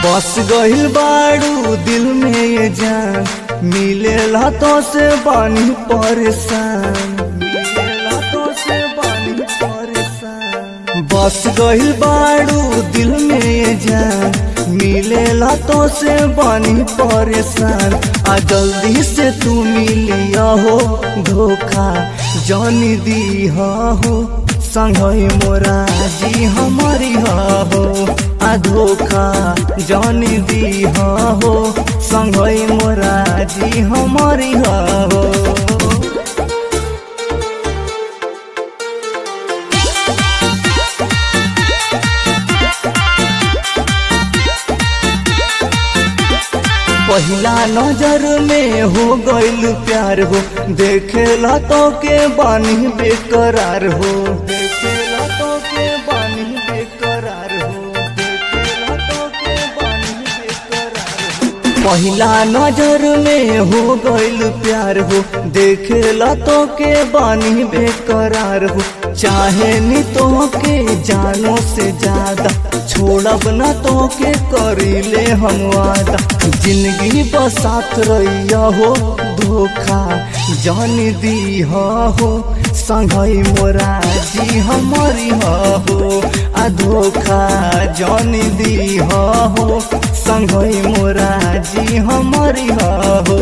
बस गइल बाड़ू दिल में ये जान मिलेला तो से बानी परेशान मिलेला तो से बानी परेशान बस गइल बाड़ू दिल में ये जान मिलेला तो से बानी परेशान आ जल्दी से तू मिलिया हो धोखा जानी दी हो संगई मोरा जी हमारी हो आ धोखा जानी दी हो संगई मोरा जी हमारी हो पहिला नजर में हो गइल प्यार हो देखेला तो के बानी बेकरार हो देखेला तो के बानी बेकरार हो देखेला तो के बानी बेकरार हो पहिला नजर में हो गइल प्यार हो देखेला तो के बानी बेकरार हो चाहे नी तो के जानो से ज्यादा छोड़ब न तो के करीले हम वादा जिंदगी बसात रहिया हो धोखा जान दी हो संगई मोरा जी हमारी हो आ धोखा जान दी हो संगई मोरा जी हमारी हो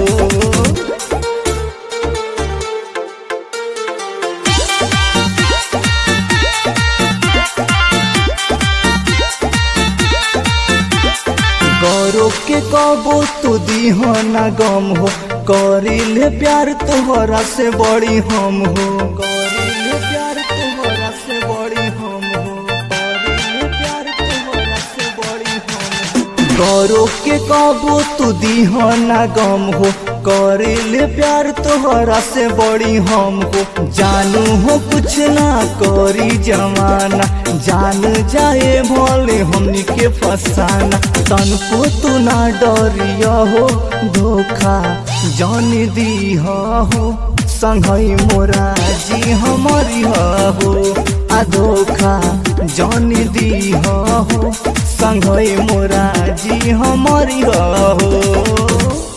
गौरव के कबो तू दीहो ना गम हो करिले प्यार तोहरा से बड़ी हम हो करिले प्यार तोहरा से बड़ी हम हो करिले प्यार तोहरा से बड़ी हम हो गौरव के कबो तू दीहो ना गम हो करिले प्यार तोहरा से बड़ी हम हो जानू हो कुछ ना करी जमाना जान जाए भोले हमनी के फसाना तन को तू ना डरिया हो धोखा जान दी हो संगई मोरा जी हमारी हो आ धोखा जान दी हो संगई मोरा जी हमारी हो